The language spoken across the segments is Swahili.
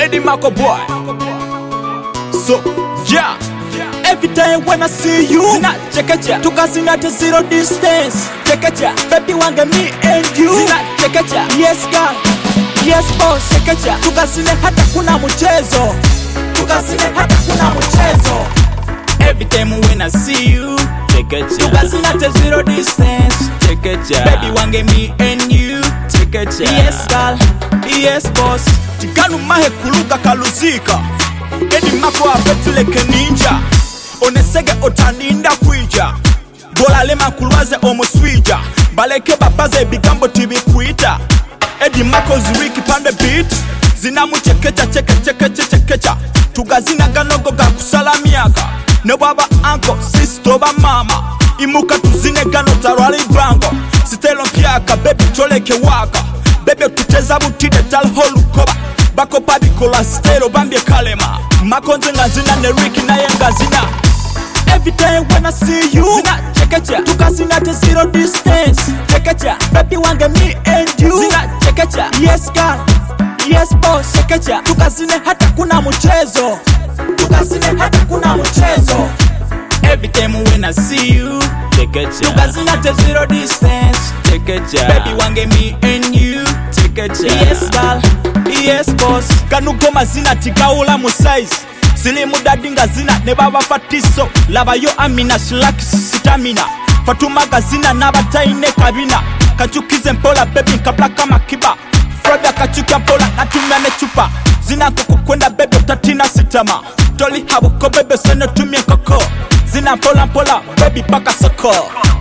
Eddie Marco boy. So, yeah. Every time when I see you Zina chekecha. tukazina at zero distance Chekecha. baby wange me and you Zina chekecha. yes girl yes boss Chekecha. tukazine hata kuna mchezo tukazine hata kuna mchezo Every time when I see you. Chekecha. tukazina at zero distance Chekecha. Baby wange me and you. Chekecha. yes girl yes boss Tiganu mahe kuluga kaluzika. Eddie Marco apetuleke ninja. Onesege otaninda kwija. Bolalema kulwaze omuswija. Baleke babaze ebigambo tibikwita. Eddie Marco zuriki pande beat. zinamuchekecha chekechekeche chekecha tugazina ganogo gakusala myaka ne bwaba anko sisito oba mama imuka tuzine gano talwala ibango sitelo mpyaka bebi toleke waka bebe tuteza butide taliho lukoba bakopa bikola sitero bambye kalema makonze nga zina ne riki naye nga zina every time when I see you zina chekecha tukazina at zero distance chekecha baby wange me and you zina chekecha yes girl yes boss chekecha tukazine hata kuna mchezo tukazine hata kuna mchezo every time when I see you chekecha tukazine at zero distance chekecha baby wange me and you chekecha yes girl yes boss kanugo mazina tigawula mu size silimu dadi nga zina ne babafatiso labayo amina silakisi sitamina fatuma gazina n'abatayine kabina kacukize mpola bebi nkablaka makiba froda kacuka mpola natumya necupa zina nkokukwenda bebe tatina sitama toli habuko bebe senotumye nkoko zina mpola mpola bebi paka soko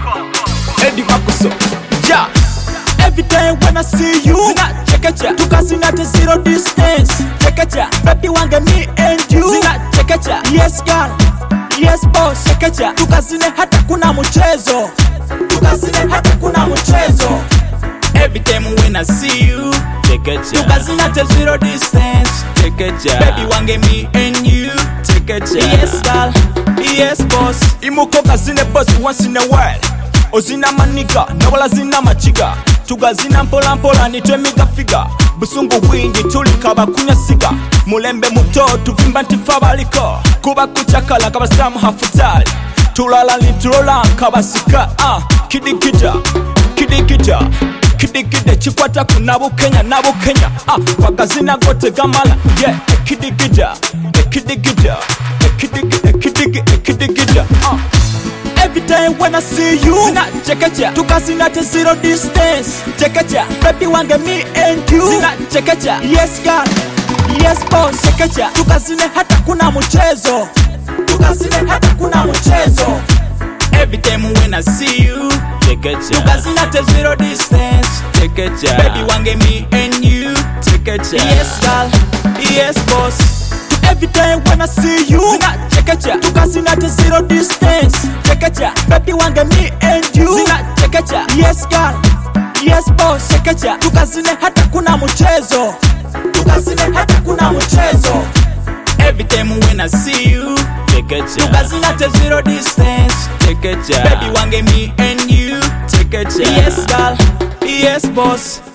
edi makuso ja every time when I see you zina chekecha tukazina at zero distance chekecha baby wange me and you zina chekecha yes girl yes boss chekecha tukazine hata kuna mchezo tukazine hata kuna mchezo Every time when I see you, chekecha. tukazina at zero distance chekecha. Baby wange me and you, chekecha. yes girl yes boss Imuko kazine boss once in a while. Ozina maniga, nawala zina machiga. Tugazina mpola mpola nitwemiga figa. Busungu bwingi tulikaba kunya siga. Mulembe muto tuvimba ntifa baliko. Kuba kuchakala kabasamu hafutali. Tulala litulola kabasika. Ah, kidigida, kidigida. kidigide kikwata ku nabukenya nabukenya ah, kwagazina gote gamala yeah, ekidigida ekidigida ekidigi ekidigi ekidigida ah. every time when I see you zina chekecha tukazina at zero distance chekecha baby wange me and you zina chekecha yes girl yes boss chekecha tukazine hata kuna mchezo tukazine hata kuna mchezo every time when I see you chekecha tukazina at zero distance chekecha baby wange me and you chekecha yes girl yes boss every time when I see you zina chekecha tukazina at zero distance chekecha baby wange me and you zina chekecha yes girl yes boss chekecha tukazine hata kuna mchezo tukazine hata kuna mchezo every time when I see you chekecha tukazina at zero distance chekecha baby wange me and you chekecha yes girl yes boss